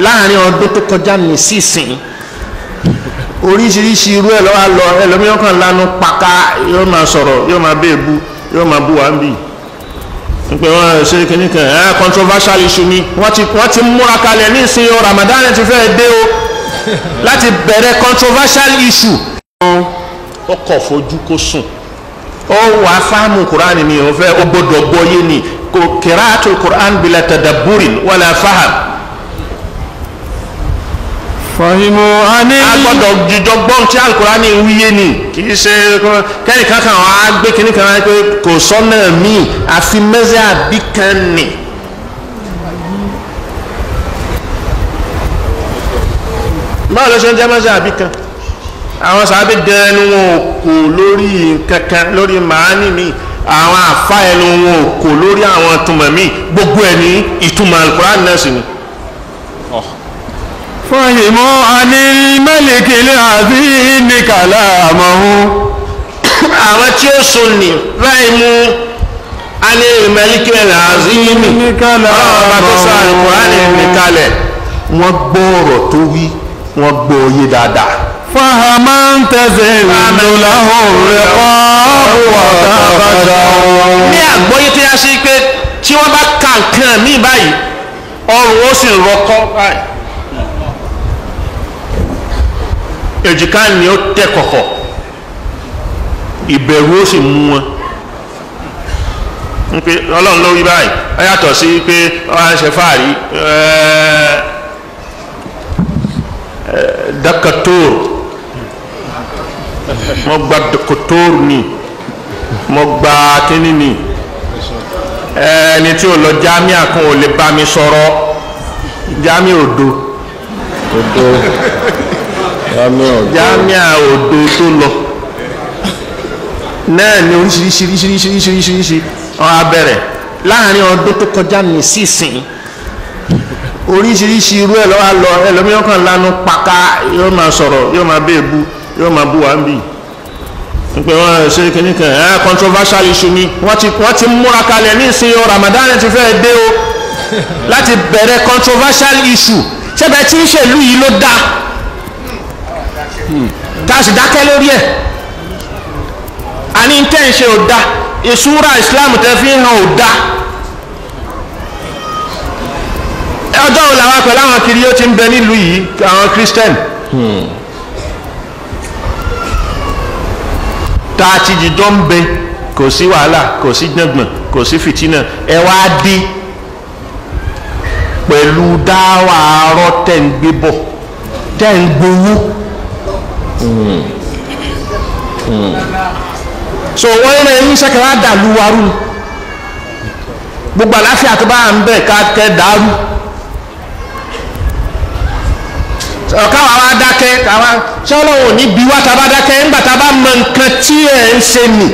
láàrin ọdún tó kọjá ní sísìn oríṣiríṣi irú ẹ̀ lọ́wọ́ lọ ẹlòmíràn kan lanu paka yóò máa sọ̀rọ̀ yóò máa bẹ́ẹ̀ bu yóò máa bu wá ń bì pé wọ́n ṣe kìíní kan ẹ̀ controversial issue ni wọ́n ti wọ́n ti múra kalẹ̀ ní ìsìn o Ramadan ti fẹ́ dé o láti bẹ̀rẹ̀ controversial issue. ó kọ̀ fojú kó sùn ó wàá fáàmù Quran ni ó fẹ́ ó gbọ́dọ̀ gbọ́yé ni kò kìráàtù Quran bila tadabburin wala faham fahimu ani a gbọ́dọ̀ jíjọ gbọ́n tí alukurani wíyé ni kì í ṣe kẹ́ni kankan wọn á gbé kíní kan pé kò sọ́nà míì àfi mẹ́sẹ̀ àbí kan nì. báwo ló ṣe ń jẹ́ mẹ́sẹ̀ àbí kan àwọn sàbẹ̀ gan ẹnu wọn ò kò lórí kankan lórí màání mi àwọn àfa ẹnu wọn ò kò lórí àwọn ìtumọ̀ mi gbogbo ẹ̀ ní ìtumọ̀ alukurani náà sì ni. fahimu ani malikili azimi kalamahu àwọn tí ó so ní báyìí mú alẹ́ ìmẹ́líkẹ́ làzímì ọlọ́ọ̀bá tó sọ àlùkùránì nìkalẹ̀ wọ́n gbọ́ ọ̀rọ̀ tó wí wọ́n gbọ́ oyé dáadáa. fahaman tazilulahu riqabu wa taqadahu ní àgbọ́yé tó yá sí pé tí wọ́n bá ka nǹkan mí báyìí ọrùn ó sì rọkọ́ báyìí èjìká ni ó tẹ́ kọ̀kọ̀ ìbẹ̀rù ó sì mú wọn pé ọlọ́run ló wí báyìí ó yàtọ̀ sí pé wọ́n á ṣe fáàrí dakatóor mo gba dakatóor ni mo gba kíní ni ẹni tí ò lọ jámíà kan ò lè bá mi sọ̀rọ̀ jámíà òdo odo yami odo jámíà òdo tó lọ náà ni oríṣiríṣi oríṣiríṣi oríṣiríṣi wọn á bẹ̀rẹ̀ láàrin ọdún tó kọjá ní sísìn oríṣiríṣi irú ẹ̀ lọ́wọ́ lọ ẹlòmíràn kan lanu paka yóò máa sọ̀rọ̀ yóò máa bẹ́ẹ̀ bu yóò máa bu wá ń bì pé wọ́n ṣe kìíní kan ẹ̀ controversial issue ni wọ́n ti wọ́n ti múra kalẹ̀ ní ìsìn o Ramadan ti fẹ́ dé o láti bẹ̀rẹ̀ controversial issue ṣẹ́bẹ̀ tí ń ṣèlú yìí ló dáa tá a sì dákẹ́ lórí ẹ̀ àní tẹ́ ń ṣe ò da ìṣúra islam tẹ́ fi hàn ò da ọjọ́ wo làwọn pẹ̀lú àwọn kiri yóò ti ń bẹ nílùú yìí àwọn christian tá a ti jìjọ ń bẹ kò sí wàhálà kò sí gbọ̀ngbọ̀n kò sí fìtínà ẹ wá dé pẹ̀lú dáwà arọ́ tẹ̀ ń gbé bọ̀ tẹ̀ ń gbowó so wọ́n yẹn ní sẹ́kẹ̀rẹ́ àdàlú warú gbogbo àláfíà tó bá ń bẹ̀ ká kẹ́ dàrú káwa wá dákẹ́ káwa ṣé ọlọ́run ò ní bí wá tá a bá dákẹ́ ńgbà tá a bá mọ nǹkan tí ẹ̀ ń ṣe nì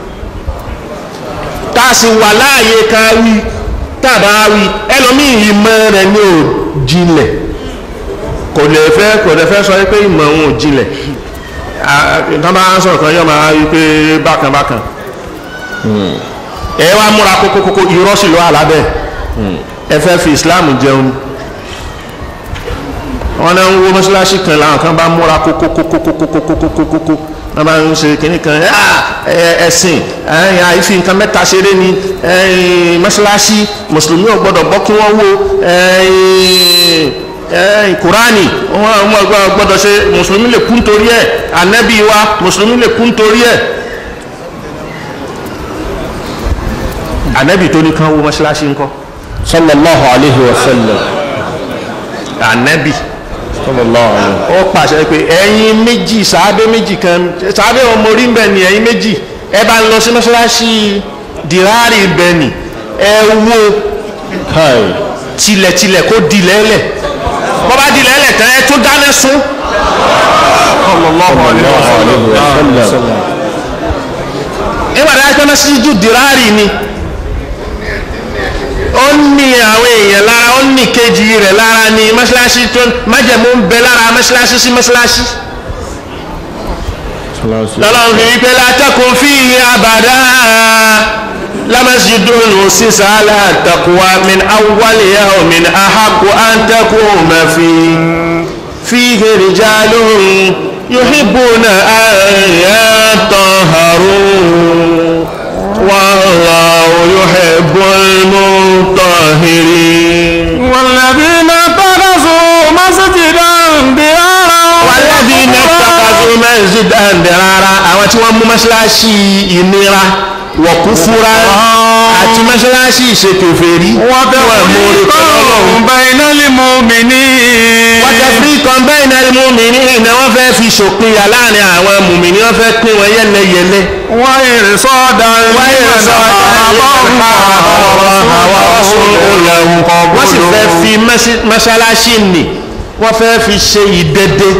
tá a sì wà láàyè ká wí tá a bá wí ẹlòmíì ìmọ̀ rẹ̀ ní ò jinlẹ̀ kò lè fẹ́ kò lè fẹ́ sọ pé ìmọ̀ òun ò jinlẹ̀ tán bá ń sọ̀rọ̀ kan yọ máa rí pé bákan bákan ẹ wá múra kókókókó irọ́ sì ló wà lábẹ́ ẹ fẹ́ fi Islam jẹun wọn náà ń wo mọ́ṣáláṣí kan làwọn kan bá múra kókókókókókókókókókó wọn bá ń ṣe kínní kan ẹ̀sìn àìfi nǹkan mẹ́ta ṣeré ni mọ́ṣáláṣí mùsùlùmí ò gbọ́dọ̀ gbọ́ kí wọ́n wo kùránì wọn gbọ́dọ̀ ṣe mùsùlùmí lè kú nítorí ẹ̀ ànábì wa mùsùlùmí lè kú nítorí ẹ̀ ànábì tó ní kan wo mọ́ṣáláṣí ńkọ́ sallallahu alayhi wa sallam ànábì sallallahu alayhi ó pàṣẹ pé ẹ̀yin méjì sàábé méjì kan sàábé ọmọ orí ń bẹ ni ẹ̀yin méjì ẹ bá ń lọ sí mọ́ṣáláṣí dìrárì bẹ ni ẹ wo kai tilẹ̀tilẹ̀ kó dilẹ̀ẹ́lẹ̀ bọ́ bá dilẹ̀ẹ́lẹ̀ tán ẹ tó dáná sún sallallahu alayhi wa sallam nígbà tí a pẹ́ mọ́ṣáláṣí dìrárì ni ó ní àwọn èèyàn lára ó ní kejì rẹ̀ lára ni mọ́ṣáláṣí tó májẹ̀mú ń bẹ lára mọ́ṣáláṣí sí mọ́ṣáláṣí lọ́lọ́run fi wípé látẹ́kùn fi àbàdá لمسجد أسس على التقوى من أول يوم أحق أن تقوم فيه فيه رجال يحبون أن يطهروا والله يحب المطهرين والذين اتخذوا مسجدا ضرارا والذين اتخذوا مسجدا ضرارا àwọn tí wọ́n mú mọ́ṣáláṣí ìnira wọ̀kúfúra àti mọ́ṣáláṣí ìṣèkèfèrí wọ́n mú orí pẹ̀lú ọlọ́run بين المؤمنين wọ́n tẹ fí kan bẹ́ẹ̀ náà ni mùmíní ìná wọ́n fẹ́ fi ṣòpinya láàrin àwọn mùmíní wọ́n fẹ́ pín wọn yẹ́lẹyẹ̀lẹ. وإرصادا wáyé لمن wọ́n sì fẹ́ fi mọ́sí- mọ́ṣáláṣí nì wọ́n fẹ́ fi ṣe ìdẹ́dẹ́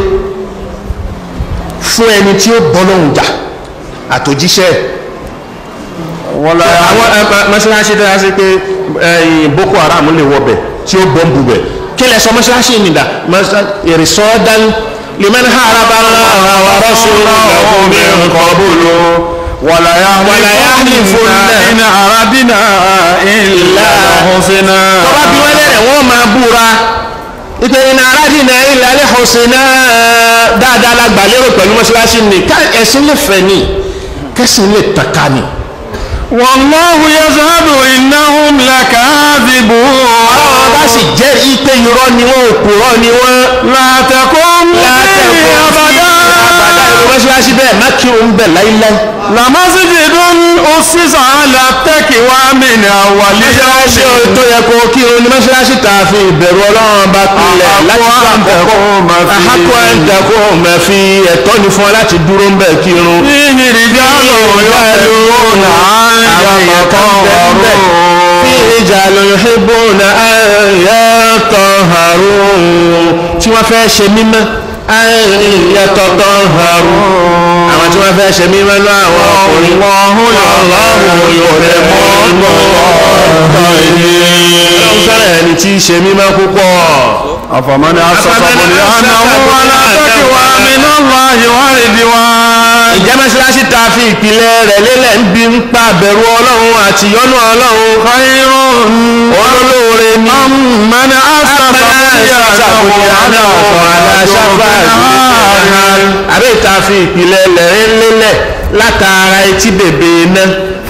fún ẹni tí ó bọ́ lóhùn jà àtòjíṣẹ́ ولا àwọn ẹ, ma- mọ́ṣáláṣí tó yà sí pé ẹ̀yìn Boko Haram lè wọbẹ̀ tí ó bọ́ ń bubẹ̀ kí lẹ sọ mọ́ṣáláṣí nìdá ìrìsọ́dán liman haraba Allah wa rasulahu min qablu ولا يحلفن إن أردنا إلا حسنا tọ́ba bí wọ́n lẹ́rẹ̀ wọ́n máa búra ìpè iná aládìní ilẹ̀ alẹ́ ọ̀sẹ̀ náà dáadáa la gbà lérò pẹ̀lú mọ́ṣáláṣí ni ká ẹ̀sìn lè fẹ̀ ni kẹ́sìn lè tàka ni. والله يشهد إنهم لكاذبون àwọn bá sì jẹ́ ipe irọ́ ni wọ́n òpùrọ́ ni wọ́n. لا تقم فيه àbàdà أبدا ìlú mọ́ṣáláṣí bẹ́ẹ̀ má kí òun bẹ̀ láíláí. لمسجد أسس على التقوى من أول mọ́ṣáláṣí يوم tó yẹ kó kí òun ni mọ́ṣáláṣí tá a fi ìbẹ̀rù ọlọ́run bá pilẹ̀ láti أحق أن تقوم فيه. àhákọ́ ẹ̀ ń dàkọ́ ọ̀mẹ́ fi ẹ̀tọ́ ni fún ọ láti dúró ń bẹ̀ kírun. فيه رجال يحبون أن يتطهروا رجال يحبون أن يطهروا tí wọ́n fẹ́ ṣe mímọ́ أن يتطهروا àwọn tí wọ́n fẹ́ ṣe mímọ́ lọ àwọn ọkùnrin Allahu yuhibbu al-mutahhirin fẹ́rẹ̀ ẹni tí í ṣe mímọ́ púpọ̀ أفمن أسس أفمن بنيانه أسس على تقوى من الله ورضوان ìjẹ́ mọ́ṣáláṣí ta fi ìpìlẹ̀ rẹ̀ lélẹ̀ ń bí ń pa bẹ̀rù ọlọ́run àti yọ́nú ọlọ́run خير olólóore ni من أسس بنيانه على شفا àbẹ́ ìta fi ìpìlẹ̀ lẹ́rìn lélẹ̀ látara etí bèbè iná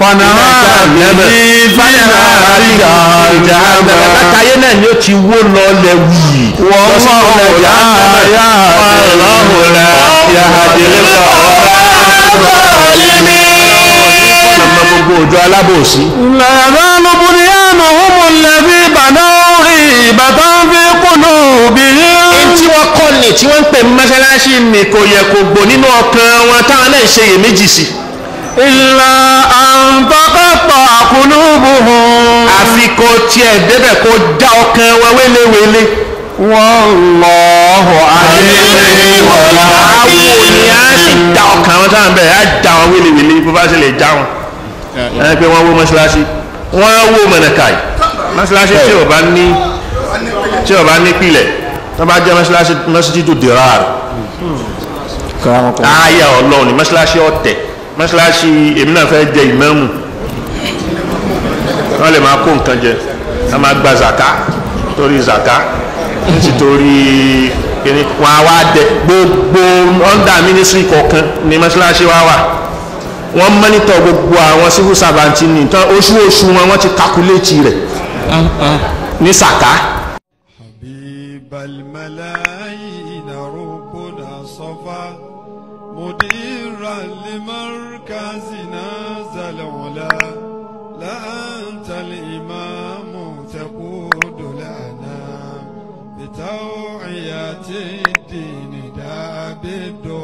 látàyé náà ni ó ti wó lọ lẹ wíì Wallahu la Wallahu la yahdi ọmọ gbogbo òjò alábòsí لا يزال بنيانهم الذي بنوا ريبة في قلوبهم tí wọ́n kọ́ ni tí wọ́n ń pè mọ́ṣáláṣí ni kò yẹ kó gbò nínú ọkàn wọn táwọn náà ń ṣe iyèméjì sí إلا أن تقطع قلوبهم àfi kó tiẹ̀ débẹ̀ kó dá ọkàn wọn wéléwélé. والله عليم àwọn òní á sì dá ọkàn wọn táwọn bẹ̀rẹ̀ á dá wọn wéléwélé bó bá ṣe lè já wọn. ẹ pé wọ́n wó mọ́ṣáláṣí wọ́n wó mọ̀nàkàì mọ́ṣáláṣí tí ò bá ní tí ò bá ní pilẹ̀ tó bá jẹ́ mọ́ṣáláṣí mọ́ṣáláṣí tó dèrò àrò ààyè ọlọ́run ní mọ́ṣáláṣí ọ̀tẹ̀ mọ́ṣáláṣí èmi náà fẹ́ jẹ ìmáàmù wọ́n lè máa kó nǹkan jẹ wọ́n máa gba zaka torí zaka nítorí kíní wọn á wá dẹ gbogbo under ministry kọ̀ọ̀kan ní mọ́ṣáláṣí wa wà wọ́n mọ́nítọ̀ gbogbo àwọn civil servant ní tán oṣù oṣù wọn wọ́n ti calculate rẹ̀ ní sàká. حبيب الملايين ربنا صفا مديرا لمركزنا ذا العلا لا أنت الإمام تقود لنا بتوعية الدين دا بالدعاء